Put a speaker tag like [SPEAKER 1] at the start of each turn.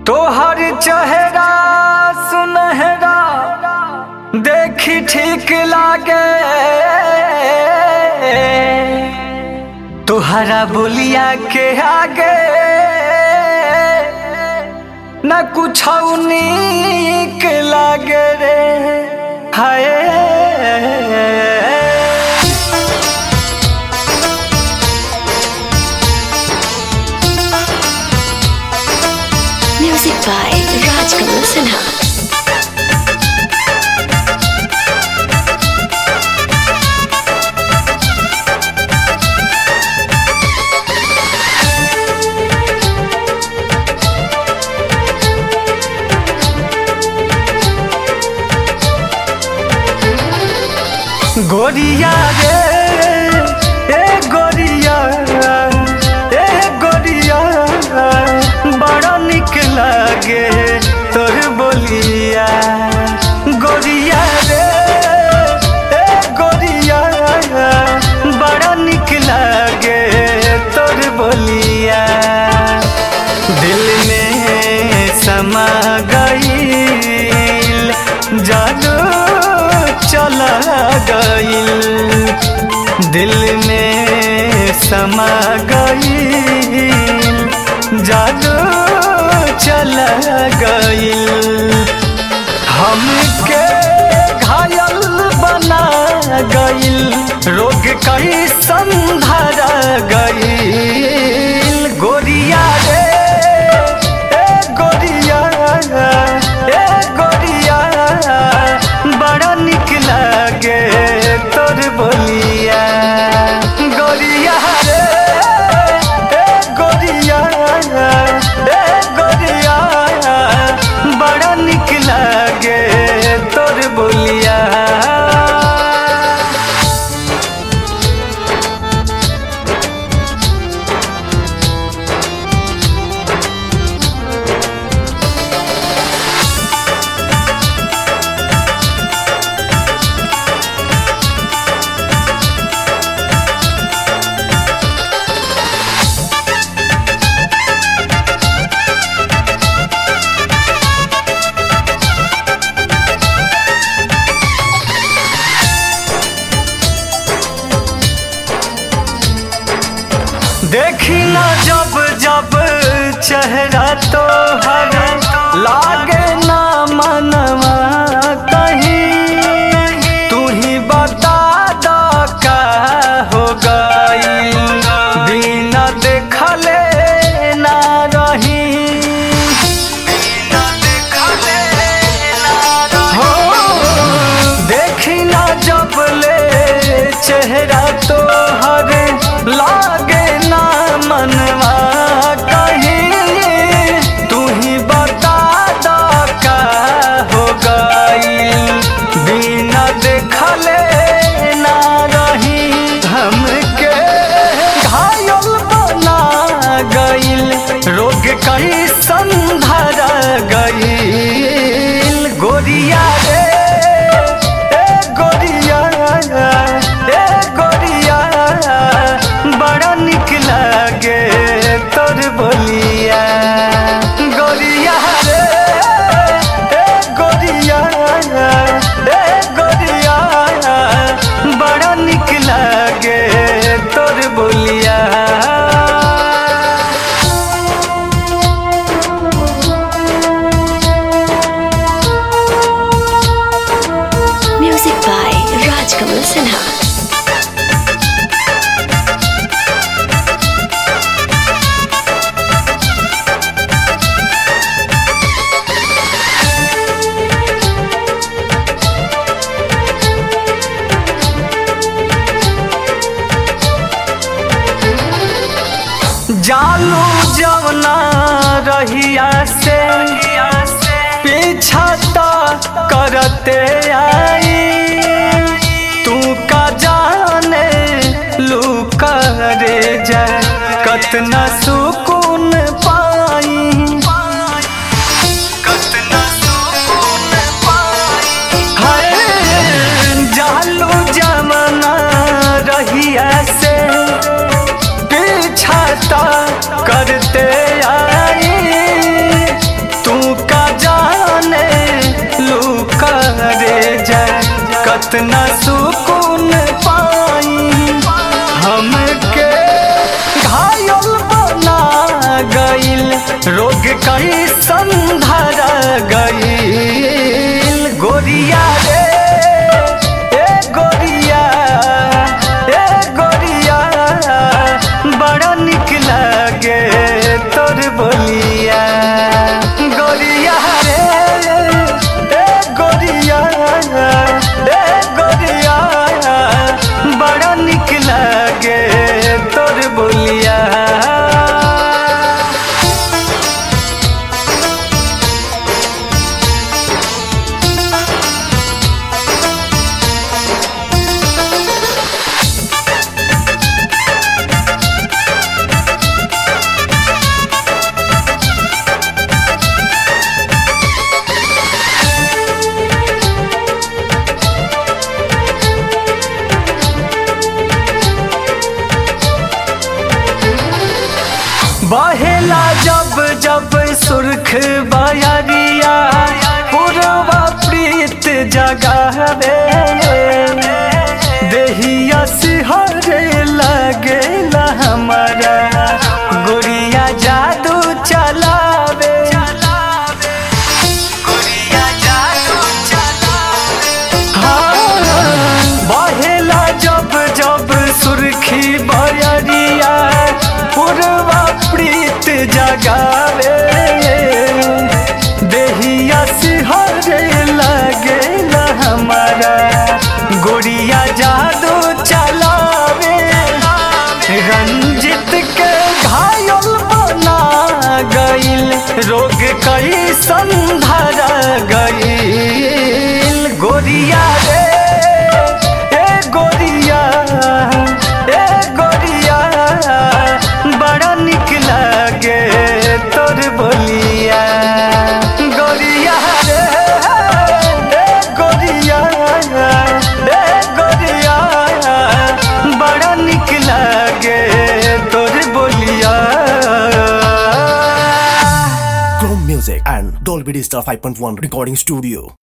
[SPEAKER 1] तोहर चेहरा सुनहरा देखी ठीक लागे तोहरा बोलिया के आगे न कुछ नीक लागे रे हाय
[SPEAKER 2] Music by Rajkamal Sinha.
[SPEAKER 1] गोरिया रे ए गोरिया ए गोरिया बड़ा निक लागे तोर बोलिया गोरिया रे ए गोरिया बड़ा निक लागे तोर बोलिया दिल में समा गईल जादू चला गईल दिल में समा गईल जादू चला गईल हमके घायल बना गईल रोग कई संधरा गईल गोरिया रे ए गोरिया ए गोरिया बड़ा निक लागे तोर बोलिया गोरिया रे ए गोरिया ए गोरिया बड़ा निक लागे तोर बोलिया देखी ना जब जब चेहरा तो हर लागे ना मनवा कहीं तू ही बता दो का हो गई बिना देखले ना रही हो देखी ना जब ले चेहरा तो हर लागे ना मनवा कहीं तू ही बता दो का हो गई बिना देखले ना रही हमके घायल बना गईल रोग कई संधरा गईल गोरिया रे ए गोरिया ए गोरिया बड़ा निक लागे तोर बोलिया गोरिया रे ए गोरिया ए गोरिया बड़ा निक लागे तोर बोलिया
[SPEAKER 2] Music by Rajkamal Sinha.
[SPEAKER 1] जालू जवना रहिया से पीछा तो करते आई तू का जाने लू करे जाए कतना सुकून पाई कतना सुकून पाई हाय जालू जवना रहिया से पीछा तो करते आई कितना सुकून पाई हमके घायल बना गईल रोग कई संधर गईल गोरिया रे ए गोरिया ए गोरिया बड़ा निक लगे तोर बोलिया गोरिया रे ए गोरिया ए गोरिया बड़ा निक लगे तोर बोलिया बहेला जब जब सुर्ख बयरिया पूर्वा प्रीत जगावे देहिया सिहरे लगेला हमारा गुड़िया जादू चलावे गुड़िया जादू बहेला जब जब सुर्खी बयरिया पूर्वा प्रीत जगावे देहिया सिहरे लगेला हमारा गोड़िया जादू चलावे रंजित के घायल बना गईल रोग कई संधर गईल गोरिया रे ए गोरिया ए गोरिया बड़ा निक लगे तोर बोलिया गोरिया रे ए गोरिया ए गोरिया बड़ा निक लगे तोर बोलिया
[SPEAKER 3] Chrome Music and Dolby Digital 5.1 Recording Studio.